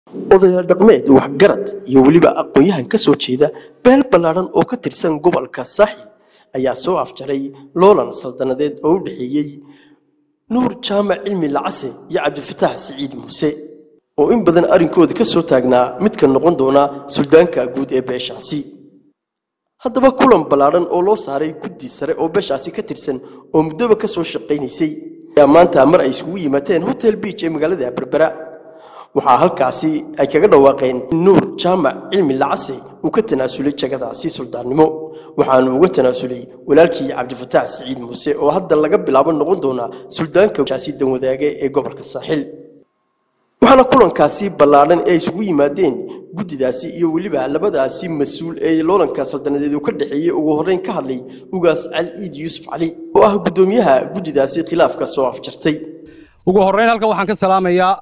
odayaal dhaqmeed waxgarad iyo weliba aqoon-yahan ka soo jeeda beel ballaadhan oo ka tirsan gobolka saaxil ayaa soo afjaray loolan saldanadeed oo u dhexeeyey nuur jaamac cilmi lacase iyo cabdifataax siciid muuse oo in badan arrinkooda ka soo taagnaa midka noqon doona suldaanka guud ee beeshaasi haddaba kulan ballaadhan oo loo saaray guddi sare oo beeshaasi ka tirsan oo muddoba ka soo shaqaynaysay ayaa maanta mar ay isugu yimaadeen hotel beach ee magaalada berbera waxaa halkaasi ay kaga dhawaaqeen in nuur jaamac cilmi lacase uu ka tanaasulay jagadaasi suldaannimo waxaanu uga tanaasulay walaalkii cabdifataax siciid muuse oo hadda laga bilaabo noqon doona suldaanka shaasi danwadaage ee gobolka saaxil waxaana kulankaasi ballaadhan ee isugu yimaadeen guddidaasi iyo weliba labadaasi mas-uul ee loolanka saldanadeed uu ka dhexeeyey ugu horreyn ka hadlay ugaas cali iid yuusuf cali oo ah guddoomiyaha guddidaasi khilaafka soo afjartay ugu horrayn halkan waxaan ka salaamayaa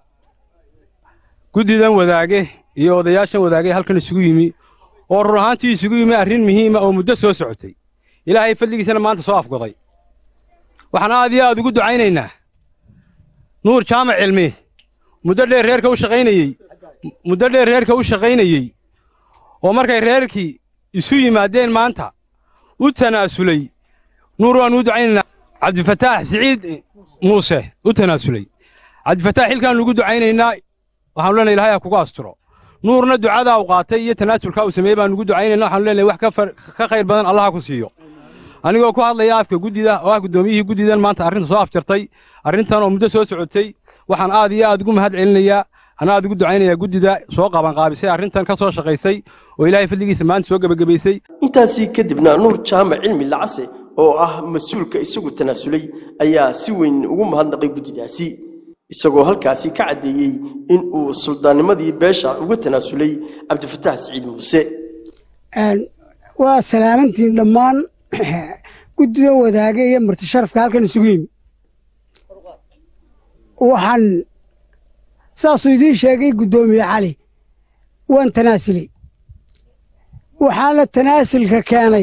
guddidan wadaage iyo odayaashan wadaage halkan isugu yimi oo run ahaantii isugu yimi arrin muhiima oo muddo soo socotay ilaahay fadligiisana maanta soo afgoday waxaan aad iyo aad ugu ducaynaynaa nuur jaamac cilmi muddo dheer reerka u shaqaynayey muddo dheer reerka u shaqaynayey oo markay reerkii isu yimaadeen maanta u tanaasulay nuur waannu u ducaynaynaa cabdifataax siciid muuse u tanaasulay cabdifataax xilkaannu ugu ducaynaynaa waxaanu leenahay ilahay ha kugu asturo nuurna ducadaa u qaatay iyo tanaasulkaa uu sameeyey baanu ugu ducaynayna waxaanu leenahay wax ka khayr badan allaha ku siiyo anigoo ku hadlaya afka guddida oo ah guddoomiyihii guddidan maanta arrinta soo afjartay arrintan oo muddo soo socotay waxaan aad iyo aad ugu mahad celinayaa ana aad ugu ducaynayaa guddida soo qabanqaabisay arrintan ka soo shaqaysay oo ilaahay fadligiisa maanta soo gebagabaysay intaasii kadibna nuur jaamac cilmi lacase oo ah mas-uulka isagu tanaasulay ayaa si weyn ugu mahadnaqay guddidaasi isagoo halkaasi ka caddeeyey in uu suldaannimadii beesha uga tanaasulay cabdifataax siciid muuse waa salaamantiin dhammaan guddida wadaage iyo marti sharafka halkan isugu yimi waxaan saasuu idiin sheegay guddoomiye cali waan tanaasulay waxaana tanaasulka keenay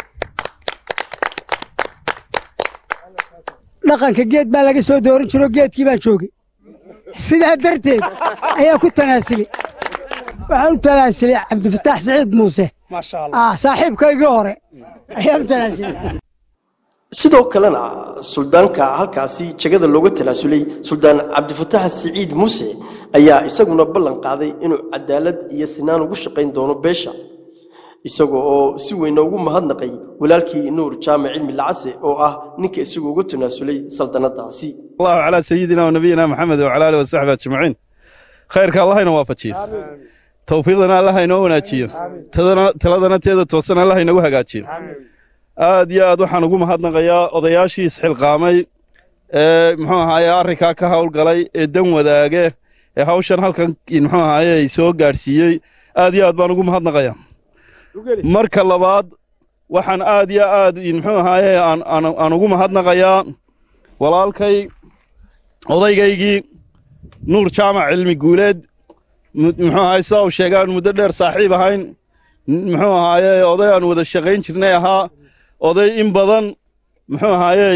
dhaqanka geed baa laga soo dooran jiro geedkii baan joogay sidaa darteed ayaa ku tanaasulay waxaan u tanaasulay cabdifataax siciid muuse saaxiibkaygii hore ayaan u tanaasulay sidoo kalena suldaanka halkaasi jagada looga tanaasulay suldaan cabdifataax siciid muuse ayaa isaguna ballan qaaday inuu cadaalad iyo sinaan ugu shaqayn doono beesha isaga oo si weyna ugu mahadnaqay walaalkii nuur jaamac cilmi lacase oo ah ninka isagu uga tanaasulay saldanadaasi allahu calaa sayidina wanabiyina maxamed wacala alihi wasaxbi ajmaciin khayrka allahayna waafajiyo towfiiqdana allah inoo wanaajiyo taladana teeda toosan allah inagu hagaajiyo aad iyo aad waxaan ugu mahadnaqayaa odayaashii isxilqaamay ee muxuu ahaaye arrinkaa ka howlgalay ee dan wadaage ee hawshan halkan muxuu ahaaye soo gaadhsiiyey aad iyo aad baan ugu mahadnaqayaa marka labaad waxaan aad iyo aad muxuu ahaaye aan ugu mahadnaqayaa walaalkay odaygaygii nuur jaamac cilmi guuleed muxuu ahaaye sidaa uu sheegaan muddo dheer saaxiib ahayn muxuu ahaaye oday aan wada shaqayn jirnay ahaa oday in badan muxuu ahaayey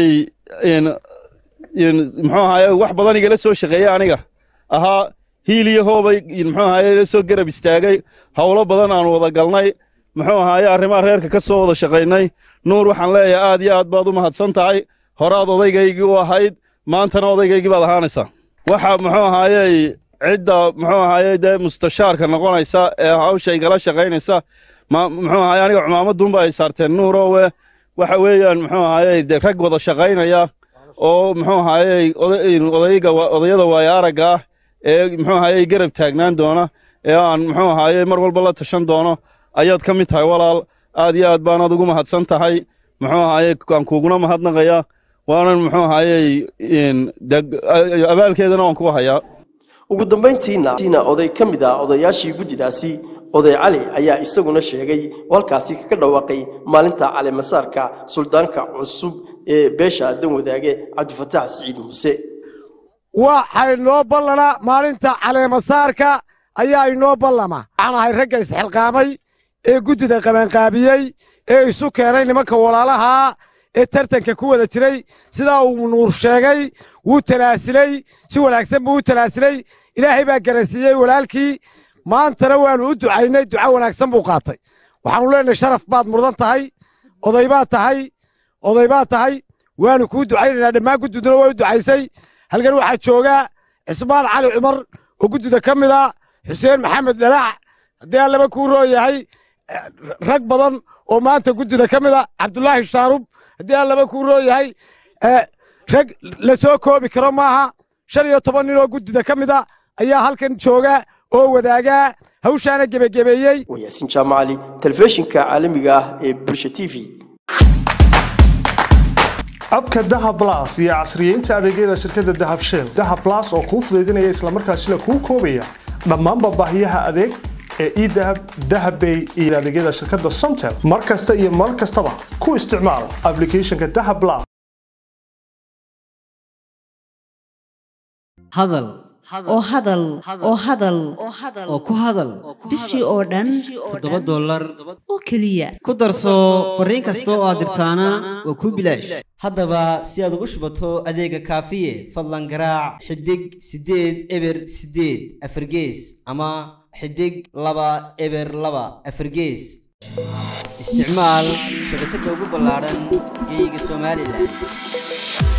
muxuu ahaaye wax badan igala soo shaqeeyey aniga ahaa hiil iyo hoobay muxuu ahaaye ila soo garab istaagay howlo badan aan wada galnay muxuu ahaaye arrimaha reerka ka soo wada shaqaynay nuur waxaan leeyahay aad iyo aad baad u mahadsan tahay horaad odaygaygii u ahayd maantana odaygaygii baad ahaanaysaa waxa muxuu ahaayey cidda muxuu ahaaye dee mustashaarka noqonaysa ee hawsha igala shaqaynaysa muxuu ahaaye aniga cumaamadunba ay saarteen nuurowe waxa weeyaan muxuu ahaaye de rag wada shaqaynaya oo muxuu ahaaye odayga odayada waaya aragga ah ee muxuu ahaaye garab taagnaan doona ee aan muxuu ahaaye mar walba la tashan doono ayaad ka mid tahay walaal aad iyo aad baanaad ugu mahadsan tahay muxuu ahaaye aan kuuguna mahadnaqayaa waanan muxuu ahaaye abaalkeedana waan ku hayaa ugu dambayntiina oday ka mid ah odayaashii guddidaasi oday cali ayaa isaguna sheegay oo halkaasi kaga dhawaaqay maalinta caleemasaarka suldaanka cusub ee beesha dan wadaage cabdifataax siciid muuse waxay noo ballanaa maalinta caleemasaarka ayaa inoo ballama waxaan ahay ragga isxilqaamay ee guddida qabanqaabiyey ee isu keenay nimanka walaalahaa ee tartanka ku wada jiray sidaa uu nuur sheegay wuu talaasilay si wanaagsan buu u talaasilay ilaahay baa garansiiyey walaalkii maantana waannu u ducaynay duco wanaagsan buu qaatay waxaanu leenahay sharaf baad mudan tahay oday baad tahay oday baad tahay waannu kuu ducaynaynaa dhammaan guddiduna way u ducaysay halkan waxaa joogaa cismaan cali cumar oo guddida ka mid ah xuseen maxamed dhalaac haddii aan laba kuu roo yahay rag badan oo maanta guddida ka mid a cabdulaahi shaarub haddii aan laba kuu roo yahay rag la soo koobi karo maaha shan iyo toban nin oo guddida ka mid a ayaa halkan jooga oo wadaagaa hawshaana gebagebeeyey waa yaasiin jaamacali telefishinka caalamiga ah ee bulsha t v abka dahab las iyo casriyeynta adeegyada shirkadda dahab shell dahab las oo kuu fudaydinaya islamarkaasina kuu koobaya dhammaanba baahiyaha adeeg ee edahab dahabbay iyo adeegyada shirkadda somtel mar kasta iyo mar kastaba ku isticmaal aplicathonka dahab las hadal oo hadal oo hadal oo ku hadal bishii oo dhan toddoba dollar oo keliya ku darso fariin kasta oo aad dirtaana waa kuu bilaash haddaba si aad ugu shubato adeega kaafiye fadlan garaac xidig siddeed eber siddeed afargees ama xidig laba eber laba afargees isticmaal shabakadda ugu ballaadhan geyga somalilan